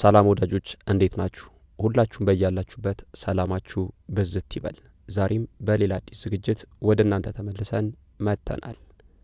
ሰላም ወዳጆች እንዴት ናችሁ? ሁላችሁም በያላችሁበት ሰላማችሁ ብዝት ይበል። ዛሬም በሌላ አዲስ ዝግጅት ወደ እናንተ ተመልሰን መጥተናል።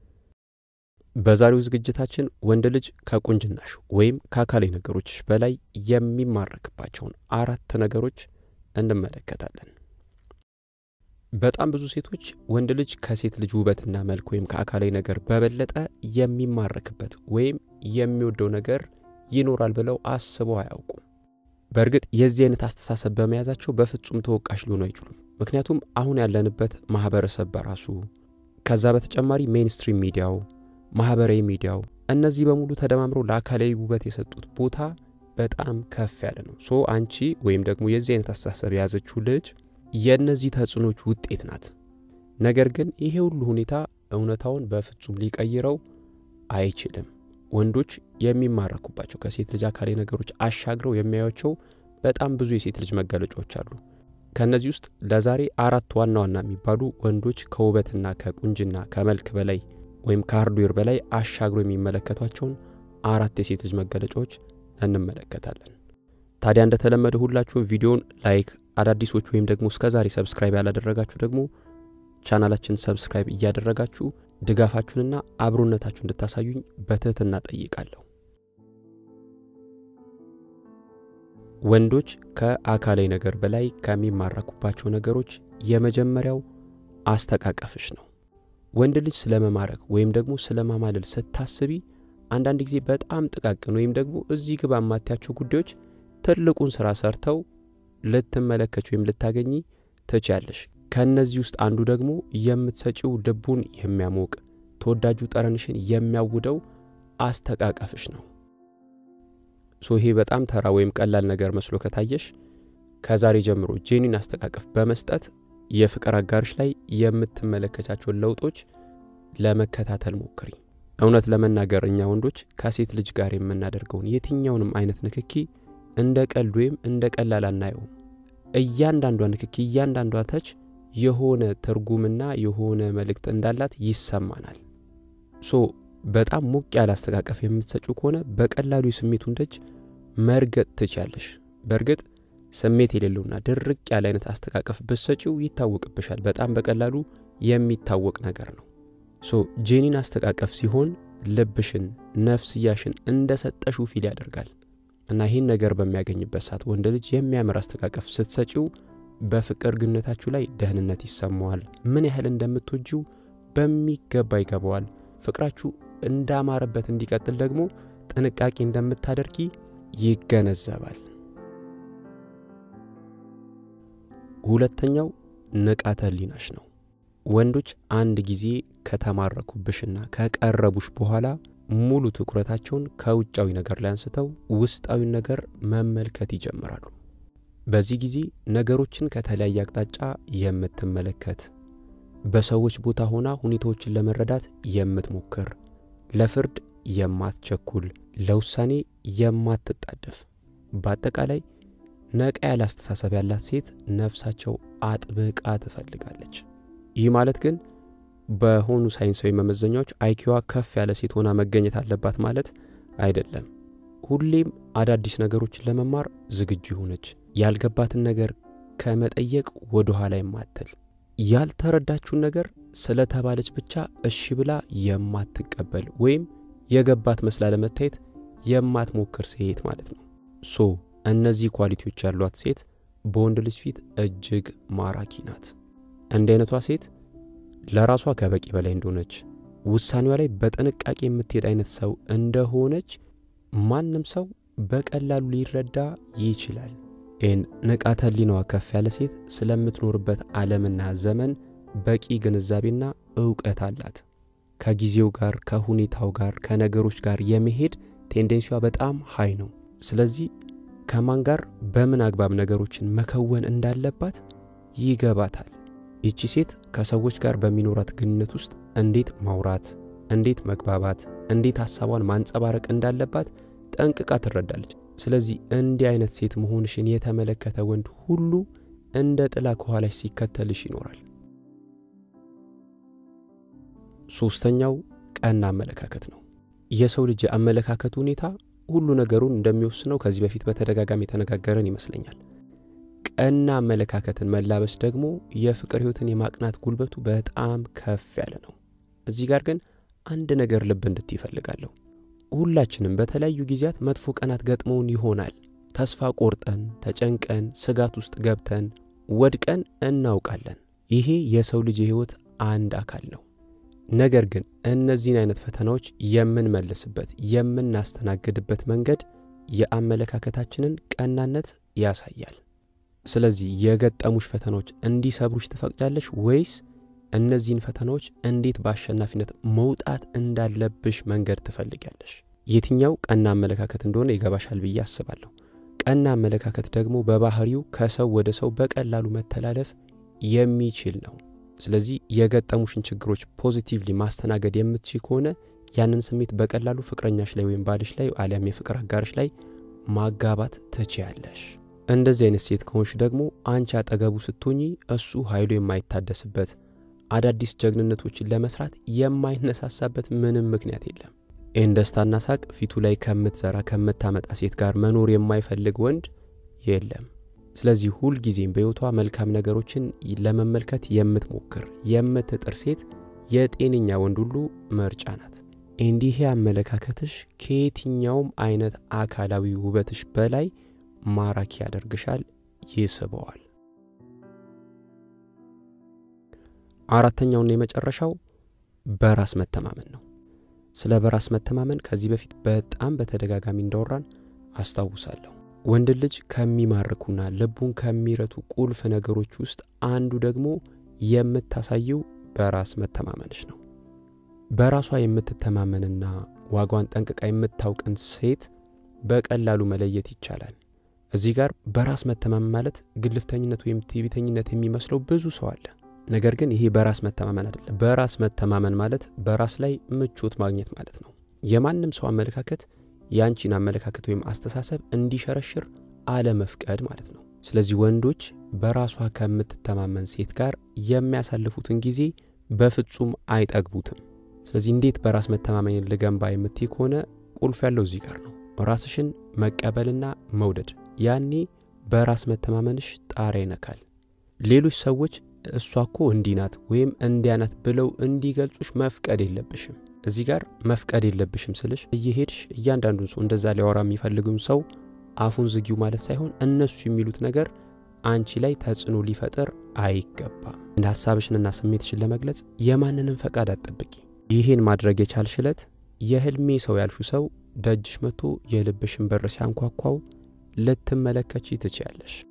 በዛሬው ዝግጅታችን ወንድ ልጅ ከቁንጅናሽ ወይም ከአካላዊ ነገሮችሽ በላይ የሚማረክባቸውን አራት ነገሮች እንመለከታለን። በጣም ብዙ ሴቶች ወንድ ልጅ ከሴት ልጅ ውበትና መልክ ወይም ከአካላዊ ነገር በበለጠ የሚማረክበት ወይም የሚወደው ነገር ይኖራል ብለው አስበው አያውቁም። በእርግጥ የዚህ አይነት አስተሳሰብ በመያዛቸው በፍጹም ተወቃሽ ሊሆኑ አይችሉም። ምክንያቱም አሁን ያለንበት ማህበረሰብ በራሱ ከዛ በተጨማሪ ሜንስትሪም ሚዲያው፣ ማህበራዊ ሚዲያው እነዚህ በሙሉ ተደማምረው ለአካላዊ ውበት የሰጡት ቦታ በጣም ከፍ ያለ ነው። ሶ አንቺ ወይም ደግሞ የዚህ አይነት አስተሳሰብ የያዘችው ልጅ የእነዚህ ተጽዕኖች ውጤት ናት። ነገር ግን ይሄ ሁሉ ሁኔታ እውነታውን በፍጹም ሊቀይረው አይችልም። ወንዶች የሚማረኩባቸው ከሴት ልጅ አካላዊ ነገሮች አሻግረው የሚያዩቸው በጣም ብዙ የሴት ልጅ መገለጫዎች አሉ። ከእነዚህ ውስጥ ለዛሬ አራት ዋና ዋና የሚባሉ ወንዶች ከውበትና ከቁንጅና ከመልክ በላይ ወይም ከሃርድዌር በላይ አሻግረው የሚመለከቷቸውን አራት የሴት ልጅ መገለጫዎች እንመለከታለን። ታዲያ እንደተለመደ ሁላችሁም ቪዲዮን ላይክ፣ አዳዲሶች ወይም ደግሞ እስከ ዛሬ ሰብስክራይብ ያላደረጋችሁ ደግሞ ቻናላችን ሰብስክራይብ እያደረጋችሁ ድጋፋችሁንና አብሮነታችሁ እንድታሳዩኝ በትህትና ጠይቃለሁ። ወንዶች ከአካላዊ ነገር በላይ ከሚማረኩባቸው ነገሮች የመጀመሪያው አስተቃቀፍሽ ነው። ወንድ ልጅ ስለ መማረክ ወይም ደግሞ ስለ ማማለል ስታስቢ አንዳንድ ጊዜ በጣም ጥቃቅን ወይም ደግሞ እዚህ ግባ የማታያቸው ጉዳዮች ትልቁን ስራ ሰርተው ልትመለከች ወይም ልታገኚ ትችያለሽ። ከእነዚህ ውስጥ አንዱ ደግሞ የምትሰጪው ልቡን የሚያሞቅ ተወዳጁ ጠረንሽን የሚያውደው አስተቃቀፍሽ ነው። ሶ ይሄ በጣም ተራ ወይም ቀላል ነገር መስሎ ከታየሽ ከዛሬ ጀምሮ ጄኒን አስተቃቀፍ በመስጠት የፍቅር አጋርሽ ላይ የምትመለከቻቸውን ለውጦች ለመከታተል ሞክሪ። እውነት ለመናገር እኛ ወንዶች ከሴት ልጅ ጋር የምናደርገውን የትኛውንም አይነት ንክኪ እንደ ቀልድ ወይም እንደ ቀላል አናየውም። እያንዳንዷ ንክኪ፣ እያንዳንዷ ተች የሆነ ትርጉምና የሆነ መልእክት እንዳላት ይሰማናል። ሶ በጣም ሞቅ ያለ አስተቃቀፍ የምትሰጪው ከሆነ በቀላሉ የስሜቱን ደጅ መርገጥ ትችያለሽ። በእርግጥ ስሜት የሌለውና ድርቅ ያለ አይነት አስተቃቀፍ ብትሰጪው ይታወቅብሻል። በጣም በቀላሉ የሚታወቅ ነገር ነው። ሶ ጄኒን አስተቃቀፍ ሲሆን ልብሽን፣ ነፍስያሽን እንደ ሰጠሽው ፊል ያደርጋል እና ይህን ነገር በሚያገኝበት ሰዓት ወንድ ልጅ የሚያምር አስተቃቀፍ ስትሰጪው በፍቅር ግንኙነታችሁ ላይ ደህንነት ይሰማዋል። ምን ያህል እንደምትወጂው በሚገባ ይገባዋል። ፍቅራችሁ እንዳማረበት እንዲቀጥል ደግሞ ጥንቃቄ እንደምታደርጊ ይገነዘባል። ሁለተኛው ንቃተ ህሊናሽ ነው። ወንዶች አንድ ጊዜ ከተማረኩብሽና ከቀረቡሽ በኋላ ሙሉ ትኩረታቸውን ከውጫዊ ነገር ላይ አንስተው ውስጣዊን ነገር መመልከት ይጀምራሉ። በዚህ ጊዜ ነገሮችን ከተለያየ አቅጣጫ የምትመለከት በሰዎች ቦታ ሆና ሁኔታዎችን ለመረዳት የምትሞክር ለፍርድ የማትቸኩል ለውሳኔ የማትጣደፍ በአጠቃላይ ነቃ ያለ አስተሳሰብ ያላት ሴት ነፍሳቸው አጥብቃ ትፈልጋለች። ይህ ማለት ግን በሆኑ ሳይንሳዊ መመዘኛዎች አይኪዋ ከፍ ያለ ሴት ሆና መገኘት አለባት ማለት አይደለም። ሁሌም አዳዲስ ነገሮችን ለመማር ዝግጁ የሆነች ያልገባትን ነገር ከመጠየቅ ወደ ኋላ የማትል ያልተረዳችውን ነገር ስለተባለች ብቻ እሺ ብላ የማትቀበል ወይም የገባት መስላ ለመታየት የማትሞክር ሴት ማለት ነው። ሶ እነዚህ ኳሊቲዎች ያሏት ሴት በወንድ ልጅ ፊት እጅግ ማራኪ ናት። እንዲህ አይነቷ ሴት ለራሷ ከበቂ በላይ እንደሆነች፣ ውሳኔዋ ላይ በጥንቃቄ የምትሄድ አይነት ሰው እንደሆነች ማንም ሰው በቀላሉ ሊረዳ ይችላል። ይህን ንቃተ ህሊናዋ ከፍ ያለ ሴት ስለምትኖርበት ዓለምና ዘመን በቂ ግንዛቤና እውቀት አላት። ከጊዜው ጋር፣ ከሁኔታው ጋር፣ ከነገሮች ጋር የመሄድ ቴንዴንሲዋ በጣም ሀይ ነው። ስለዚህ ከማን ጋር በምን አግባብ ነገሮችን መከወን እንዳለባት ይገባታል። ይቺ ሴት ከሰዎች ጋር በሚኖራት ግንኙነት ውስጥ እንዴት ማውራት፣ እንዴት መግባባት፣ እንዴት ሀሳቧን ማንጸባረቅ እንዳለባት ጠንቅቃ ትረዳለች። ስለዚህ እንዲህ አይነት ሴት መሆንሽን የተመለከተ ወንድ ሁሉ እንደ ጥላ ከኋላሽ ሲከተልሽ ይኖራል። ሶስተኛው ቀና አመለካከት ነው። የሰው ልጅ የአመለካከት ሁኔታ ሁሉ ነገሩን እንደሚወስነው ከዚህ በፊት በተደጋጋሚ የተነጋገረን ይመስለኛል። ቀና አመለካከትን መላበስ ደግሞ የፍቅር ሕይወትን የማቅናት ጉልበቱ በጣም ከፍ ያለ ነው። እዚህ ጋር ግን አንድ ነገር ልብ እንድት ይፈልጋለሁ። ሁላችንም በተለያዩ ጊዜያት መጥፎ ቀናት ገጥመውን ይሆናል። ተስፋ ቆርጠን፣ ተጨንቀን፣ ስጋት ውስጥ ገብተን ወድቀን እናውቃለን። ይሄ የሰው ልጅ የሕይወት አንድ አካል ነው። ነገር ግን እነዚህን አይነት ፈተናዎች የምንመልስበት የምናስተናግድበት መንገድ የአመለካከታችንን ቀናነት ያሳያል። ስለዚህ የገጠሙሽ ፈተናዎች እንዲሰብሩሽ ትፈቅጃለሽ ወይስ እነዚህን ፈተናዎች እንዴት በአሸናፊነት መውጣት እንዳለብሽ መንገድ ትፈልጊያለሽ? የትኛው ቀና አመለካከት እንደሆነ ይገባሻል ብዬ አስባለሁ። ቀና አመለካከት ደግሞ በባህሪው ከሰው ወደ ሰው በቀላሉ መተላለፍ የሚችል ነው። ስለዚህ የገጠሙሽን ችግሮች ፖዚቲቭሊ ማስተናገድ የምትችል ከሆነ ያንን ስሜት በቀላሉ ፍቅረኛሽ ላይ ወይም ባልሽ ላይ አሊያም የፍቅር አጋርሽ ላይ ማጋባት ትችያለሽ። እንደዚህ አይነት ሴት ከሆንሽ ደግሞ አንቺ አጠገቡ ስትሆኚ እሱ ኃይሉ የማይታደስበት አዳዲስ ጀግንነቶችን ለመስራት የማይነሳሳበት ምንም ምክንያት የለም። ይህን ደስታና ሳቅ ፊቱ ላይ ከምትዘራ ከምታመጣ ሴት ጋር መኖር የማይፈልግ ወንድ የለም። ስለዚህ ሁልጊዜም በሕይወቷ መልካም ነገሮችን ለመመልከት የምትሞክር የምትጥር ሴት የጤነኛ ወንድ ሁሉ ምርጫ ናት። እንዲህ አመለካከትሽ ከየትኛውም አይነት አካላዊ ውበትሽ በላይ ማራኪ ያደርግሻል፣ ይስበዋል። አራተኛውና የመጨረሻው በራስ መተማመን ነው። ስለ በራስ መተማመን ከዚህ በፊት በጣም በተደጋጋሚ እንዳወራን አስታውሳለሁ። ወንድ ልጅ ከሚማርኩና ልቡን ከሚረቱ ቁልፍ ነገሮች ውስጥ አንዱ ደግሞ የምታሳየው በራስ መተማመንሽ ነው። በራሷ የምትተማመንና ዋጓን ጠንቅቃ የምታውቅን ሴት በቀላሉ መለየት ይቻላል። እዚህ ጋር በራስ መተማመን ማለት ግልፍተኝነት ወይም ትዕቢተኝነት የሚመስለው ብዙ ሰው አለ። ነገር ግን ይሄ በራስ መተማመን አይደለም። በራስ መተማመን ማለት በራስ ላይ ምቾት ማግኘት ማለት ነው። የማንም ሰው አመለካከት የአንቺን አመለካከት ወይም አስተሳሰብ እንዲሸረሽር አለመፍቀድ ማለት ነው። ስለዚህ ወንዶች በራሷ ከምትተማመን ሴት ጋር የሚያሳልፉትን ጊዜ በፍጹም አይጠግቡትም። ስለዚህ እንዴት በራስ መተማመንን ልገንባ የምትይ ከሆነ ቁልፍ ያለው እዚህ ጋር ነው። ራስሽን መቀበልና መውደድ። ያኔ በራስ መተማመንሽ ጣሪያ ይነካል። ሌሎች ሰዎች እሷ እኮ እንዲህ ናት ወይም እንዲያ ናት ብለው እንዲገልጹሽ መፍቀድ የለብሽም። እዚህ ጋር መፍቀድ የለብሽም ስልሽ እየሄድሽ እያንዳንዱን ሰው እንደዛ ሊያወራ የሚፈልግም ሰው አፉን ዝጊው ማለት ሳይሆን እነሱ የሚሉት ነገር አንቺ ላይ ተጽዕኖ ሊፈጥር አይገባም። እንደ ሀሳብሽንና ስሜትሽን ለመግለጽ የማንንም ፈቃድ አትጠብቂ። ይህን ማድረግ የቻልሽ ዕለት የህልሜ ሰው ያልሹ ሰው ደጅሽ መጥቶ የልብሽን በር ሲያንኳኳው ልትመለከቺ ትችያለሽ።